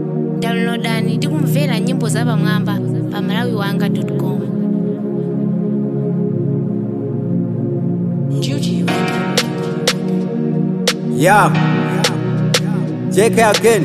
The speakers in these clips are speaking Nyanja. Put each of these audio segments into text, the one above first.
downloadani ndi kumvera nyimbo zapamwamba pa malawiwanga.com Yeah. JK again.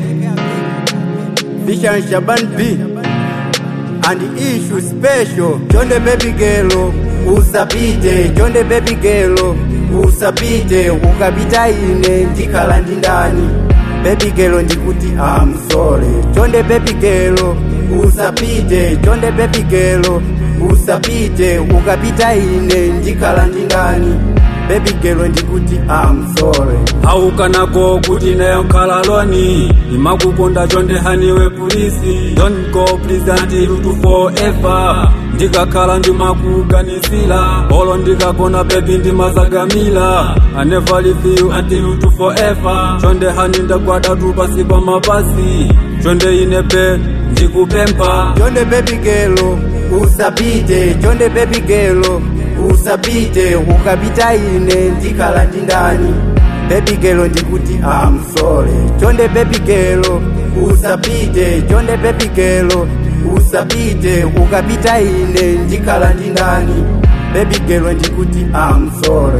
Vision Shaban B. And the issue special. John the baby girl. Usapite. John the baby girl. Usapite. Ukapita ine ndikhala ndi ndani. Baby girl ndikuti I'm sorry. John the baby girl. Usapite. John the baby girl. Usapite. Ukapita ine ndikhala ndi ndani. Baby girl ndikuti I'm sorry. aukanako kuti nayo nkhala loni imakukonda chonde haniwe polisi don't go please until to forever ndikakhala ndimakuganizira olo ndikakona bebi ndimazagamila i never leave you until to forever chonde hani ndagwada tu pasi pa mapasi chonde ine pe ndikupempha Chonde baby girl, usapite. Chonde baby girl, usapite. Ukapita ine ndikhala ndi ndani. Baby girl ndikuti I'm sorry. Chonde baby girl, usapite. Chonde baby girl, usapite. Ukapita ine ndikhala ndi ndani. Baby girl ndikuti I'm sorry.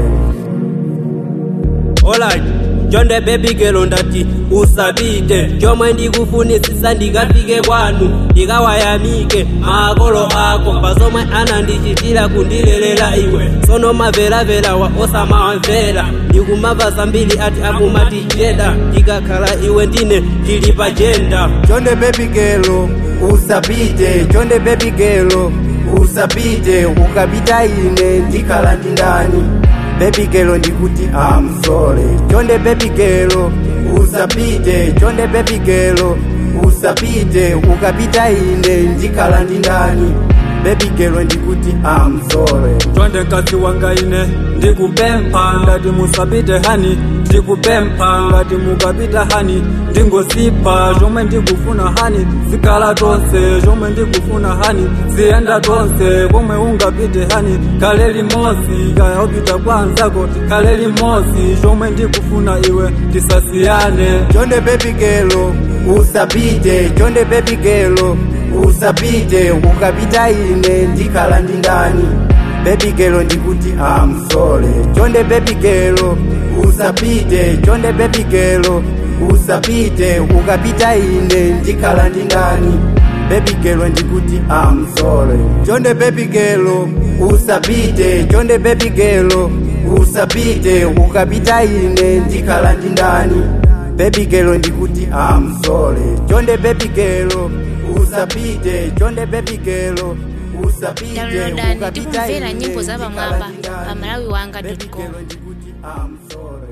Alright, chonde baby girl ndati usapite chomwe ndikufunisisa ndikafike kwanu ndikawayamike makolo ako pazomwe anandichitira kundilelera iwe sono maveraverawa osamawamvera ndikumava zambiri ati akumati jeda ndikakhala iwe ndine ndili pa jenda Chonde baby girl, usapite. Chonde baby girl, usapite. Ukapita ine ndikhala ndi ndani. Baby girl ndikuti I'm sorry. Chonde baby girl, usapite. Chonde baby girl, usapite. Ukapita ine ndikhala ndi ndani. Baby girl ndikuti I'm sorry. chonde mkazi wanga ine ndikupempha ngati musapite hani ndikupempha ngati mukapita hani ndingosipha chomwe ndikufuna hani zikhala tonse chomwe ndikufuna hani ziyenda tonse komwe ungapite hani khale limodzi kaya upita kwa anzako khale limodzi chomwe ndikufuna iwe tisasiyane Chonde baby girl, usapite. Chonde baby girl, usapite. Ukapita ine ndikhala ndi ndani. Baby girl ndikuti I'm sorry. Chonde baby girl, usapite. Chonde baby girl, usapite. Ukapita ine ndikhala ndi ndani. Baby girl ndikuti I'm sorry. Chonde baby girl, usapite. Chonde baby girl, usapite. Ukapita ine ndikhala ndi ndani. Baby girl ndikuti I'm sorry. Chonde baby girl, usapite. Chonde baby girl, usapite. downloadani ndi Ukapita kumvera ine nyimbo ndikhala zapamwamba ndi ndani. pa malawiwanga.com Baby girl ndikuti I'm sorry.